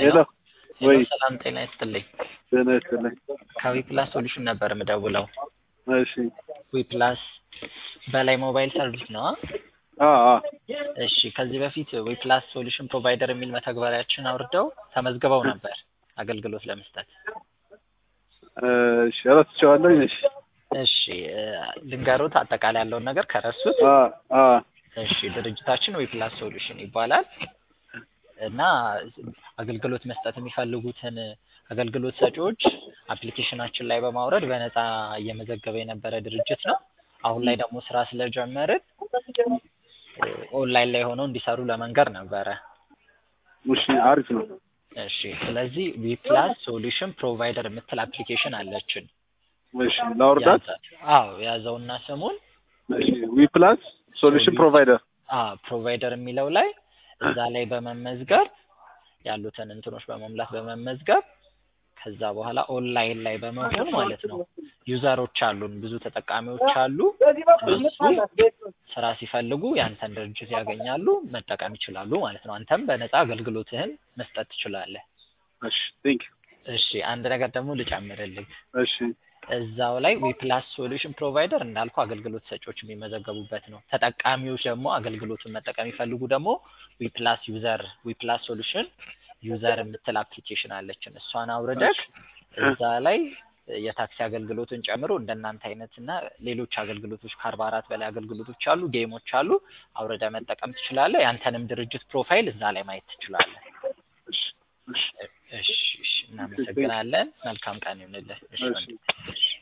ሄሎ ሄሎ ወይ ሰላም ጤና ይስጥልኝ። ጤና ይስጥልኝ። ከዊፕላስ ሶሉሽን ነበር የምደውለው። እሺ ዊፕላስ በላይ ሞባይል ሰርቪስ ነው። አ አ እሺ ከዚህ በፊት ዊፕላስ ሶሉሽን ፕሮቫይደር የሚል መተግበሪያችን አውርደው ተመዝግበው ነበር አገልግሎት ለመስጠት። እሺ ረስቼዋለሁኝ። እሺ እሺ እ ልንገሩት አጠቃላይ ያለውን ነገር ከረሱት። አ አ እሺ ድርጅታችን ዊፕላስ ሶሉሽን ይባላል እና አገልግሎት መስጠት የሚፈልጉትን አገልግሎት ሰጪዎች አፕሊኬሽናችን ላይ በማውረድ በነፃ እየመዘገበ የነበረ ድርጅት ነው። አሁን ላይ ደግሞ ስራ ስለጀመርን እ ኦንላይን ላይ ሆነው እንዲሰሩ ለመንገር ነበረ። እሺ አሪፍ ነው። እሺ ስለዚህ ዊፕላስ ሶሉሽን ፕሮቫይደር የምትል አፕሊኬሽን አለችን። እሺ ላውርዳት። ያዛት። አዎ ያዘውና ስሙን እሺ ዊ ፕላስ ሶሉሽን ፕሮቫይደር አ ፕሮቫይደር የሚለው ላይ እዛ ላይ በመመዝገብ ያሉትን እንትኖች በመሙላት በመመዝገብ ከዛ በኋላ ኦንላይን ላይ በመሆን ማለት ነው ዩዘሮች አሉን፣ ብዙ ተጠቃሚዎች አሉ። እነሱ ስራ ሲፈልጉ ያንተን ድርጅት ያገኛሉ፣ መጠቀም ይችላሉ ማለት ነው። አንተም በነፃ አገልግሎትህን መስጠት ትችላለህ። እሺ ቴንክ እሺ አንድ ነገር ደግሞ ልጨምርልህ። እሺ እዛው ላይ ዊፕላስ ሶሉሽን ፕሮቫይደር እንዳልኩ አገልግሎት ሰጪዎች የሚመዘገቡበት ነው። ተጠቃሚዎች ደግሞ አገልግሎቱን መጠቀም ይፈልጉ ደግሞ ዊፕላስ ዩዘር ዊፕላስ ሶሉሽን ዩዘር የምትል አፕሊኬሽን አለችን። እሷን አውርደህ እዛ ላይ የታክሲ አገልግሎትን ጨምሮ እንደናንተ አይነት እና ሌሎች አገልግሎቶች ከአርባ አራት በላይ አገልግሎቶች አሉ፣ ጌሞች አሉ። አውርደ መጠቀም ትችላለህ። ያንተንም ድርጅት ፕሮፋይል እዛ ላይ ማየት ትችላለህ። እሺ እሺ እሺ እሺ፣ እናመሰግናለን። መልካም ቀን ይሁንልህ። እሺ እሺ ወንድም። እሺ